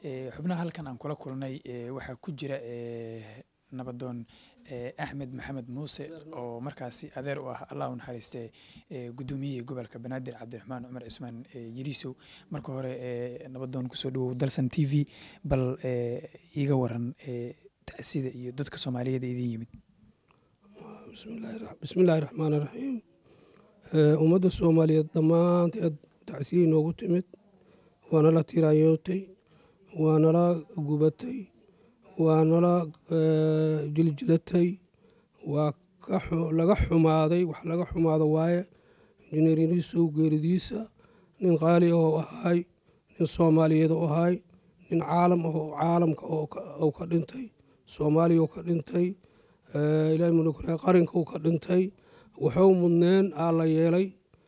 xubnaha halkan aan kula kulnay waxaa ku jira nabadoon axmed maxamed muuse oo markaasi adeer u ah allah u naxariiste guddoomiyihii gobolka banaadir cabdiraxmaan cumar cismaan yiriisow marka hore nabadoon kusoo dhawow dalsan t v bal iiga waran tacsida iyo dadka soomaaliyeed idin yimid bismillaahi raxmaan raxiim ummadda soomaaliyeed dhammaanteed tacsiyay noogu timid waa nala tiraanyootay waa nala gubatay waa nala jiljilatay waa laga xumaaday wax laga xumaado waaye injineer yariisow geeridiisa nin qaali oo ahay nin soomaaliyeed oo ahay nin caalam oo caalamka oo ka dhintay soomaaliya oo ka dhintay ilahi mulkulahi qarinka uu ka dhintay wuxuu mudneen aa la yeelay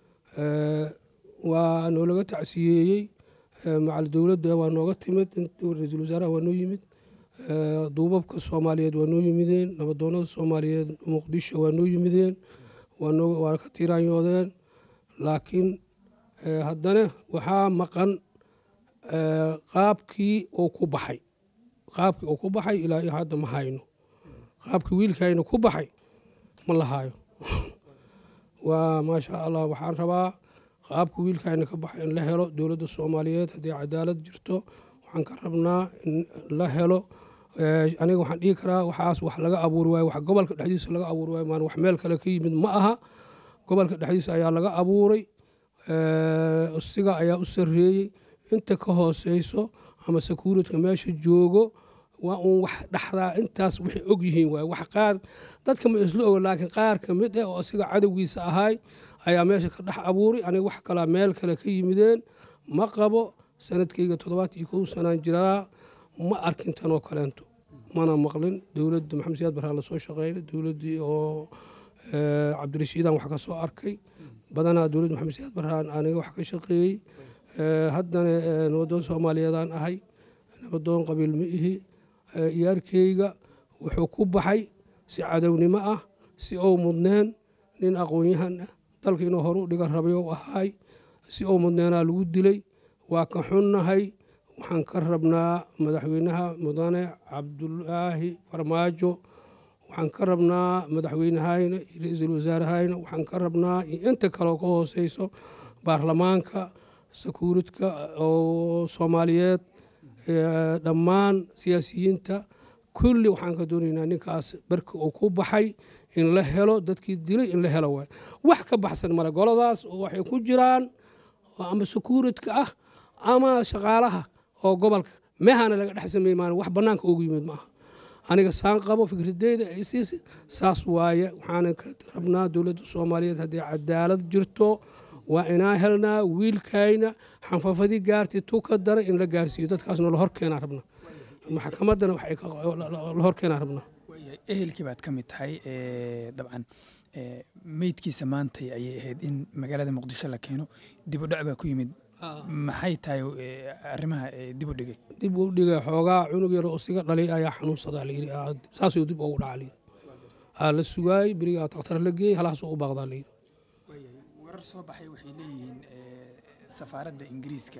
waa noolaga tacsiyeeyey macal dowladda waa nooga timid ra-iisul wasaaraha waa noo yimid duubabka soomaaliyeed waa noo yimideen nabadoonada soomaaliyeed muqdisho waa noo yimideen waa ka tiraanyoodeen laakiin haddana waxaa maqan qaabkii uu ku baxay qaabkii uu ku baxay ilaa iyo hadda ma hayno qaabkii wiilkayna ku baxay ma la haayo waa maasha allah waxaan rabaa qaabka wiilkayna ka baxay in la helo dowladda soomaaliyeed haddii cadaalad jirto waxaan ka rabnaa in la helo aniga waxaan dhihi karaa waxaas wax laga abuuri waayo wax gobolka dhexdiisa laga abuuri waayo maan wax meel kale ka yimid ma aha gobolka dhexdiisa ayaa laga abuuray siga ayaa u sarreeyey inta ka hooseyso ama sakuuradka meesha joogo waa uun wax dhaxdaa intaas waxay og yihiin waay wax qaar dadka ma isla ogo laakiin qaar ka mid ah oo asiga cadowgiisa ahay ayaa meesha ka dhex abuuray aniga wax kalaa meel kale ka yimideen ma qabo sanadkayga toddobaat iyo kow sanaan jiraa ma arkin tanoo kaleento mana maqlin dowladda maxamed siyaad barhaan lasoo shaqeynay dowladdii oo cabdirashiidaan wax ka soo arkay badanaa dowladda maxamed siyaad barhaan aniga wax ka shaqeeyey haddana nabadoon soomaaliyeedaan ahay nabadoon qabiil ma ihi iyaarkeyga wuxuu ku baxay si cadownimo ah si ou mudneen nin aqoon-yahan ah dalka inuu horu dhiga rabay ou ahaay si ou mudneenaa lagu dilay waa ka xunnahay waxaan ka rabnaa madaxweynaha mudane cabdulaahi farmaajo waxaan ka rabnaa madaxweynehayna iyo ra-iisul wasaarehayna waxaan ka rabnaa iyo inta kaleo ka hooseyso baarlamaanka sakuuridka oo soomaaliyeed dhammaan siyaasiyiinta kulli waxaan ka doonaynaa ninkaas barki uu ku baxay in la helo dadkii dilay in la helo waay wax ka baxsan male goladaas waxay ku jiraan ama sakuuridka ah ama shaqaalaha oo gobolka meehana laga dhex sameey maan wax bannaanka ugu yimid maaha aniga saan qabo fikradeyda ay siisa saas waaye waxaana ka rabnaa dowladda soomaaliyeed haddii cadaalad jirto waa inaa helnaa wiilkayna xanfafadii gaartay tuka dara in la gaarsiiyo dadkaasna la horkeenaa rabnaa maxkamaddana la horkeenaa rabnaa ehelkii baad ka mid tahay dabcan meydkiisa maantay ayay ahayd in magaalada muqdisho la keeno dib u dhac baa ku yimid maxay tahay arrimaha dib u dhigay dib u dhigay xoogaa cunug yar oo siga dhalay ayaa xanuunsadaa layidhi saasuu dib ugu dhaca layidhi aa la sugaayey berigaa takhtar la geeyey halaasuu u baaqdaa layidhi warar soo baxay waxay leeyihiin safaaradda ingiriiska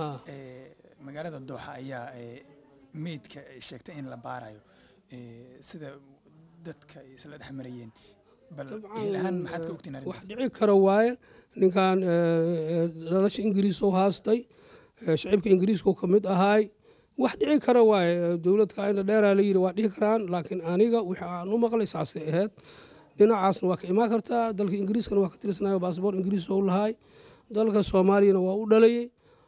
magaalada dooxa ayaa meydka sheegtay in la baarayo sida dadka isla dhex marayeen bal ilahaan maxaad ka ogtiin wax dhici kara waaye ninkan dhalasha ingiriis oo haastay shacibka ingiriiska ka mid ahaay wax dhici kara waaye dowladka ina dheeraa la yidhi waa dhici karaan laakiin aniga wixii aan u maqlay saasay ahayd dhinacaasna waa ka imaan kartaa dalka ingiriiskana waa ka tirsanayo baasboor ingiriis ou lahaay dalka soomaaliyana waa u dhalayey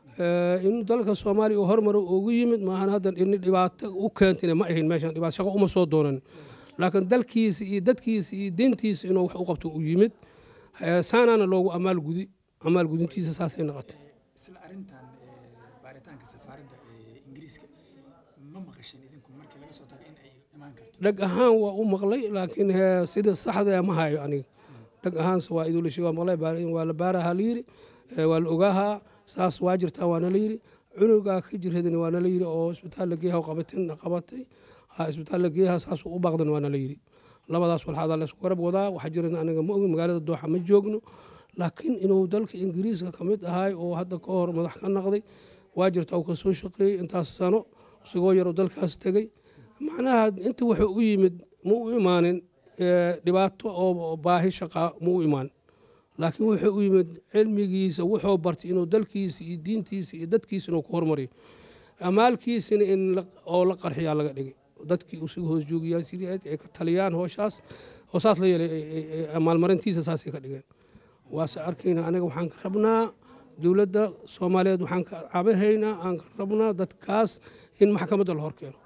in dalka soomaaliya uu hormaro ugu yimid maahan haddan ini dhibaato u keentayna ma ahayn meeshan dhibaato shaqo uma soo doonan laakiin dalkiisa iyo dadkiisa iyo diintiisa inuu wax u qabto u yimid saanaana loogu amaal gudi amaal gudintiisa saasay noqotay isla arrintan baaritaanka safaaradda ingiriiska ma maqasheen idinku markii laga soo tago in ay imaan karto dheg ahaan waa u maqlay laakiin sida saxda ma hayo aniga dheg ahaanse waa idulishi waa maqlay waa la baaraha la yidhi waa la ogaahaa saas waa jirtaa waana la yidhi cunugaa ka jiradani waana la yidhi oo isbitaal la geeyaha qabatin qabatay isbitaal la geeyaha saas u baaqdan waana la yidhi labadaas walxaadaa laysku garab wadaa waxaa jiran aniga ma ogin magaalada dooxa ma joogno laakiin inuu dalka ingiriiska ka mid ahay oo hadda ka hor madax ka naqday waa jirta uu ka soo shaqeeyey intaas sano isagoo yaroo dalkaas tegey macnaha inta wuxuu u yimid ma u imaanin dhibaato oo baahi shaqaa ma u imaanin laakiin wuxuu u yimid cilmigiisa wuxuu bartay inuu dalkiisa iyo diintiisa iyo dadkiisa inuu ku hormariyo amaalkiisina in oo la qarxiyaa laga dhigay dadkii usuga hoos joogayaa siriyaad ay ka taliyaan hooshaas hoosaas la yeelay maalmarintiisa saasay ka dhigeen waase arkayna aniga waxaan ka rabnaa dowladda soomaaliyeed waxaan ka cabahaynaa aan ka rabnaa dadkaas in maxkamadda la horkeeno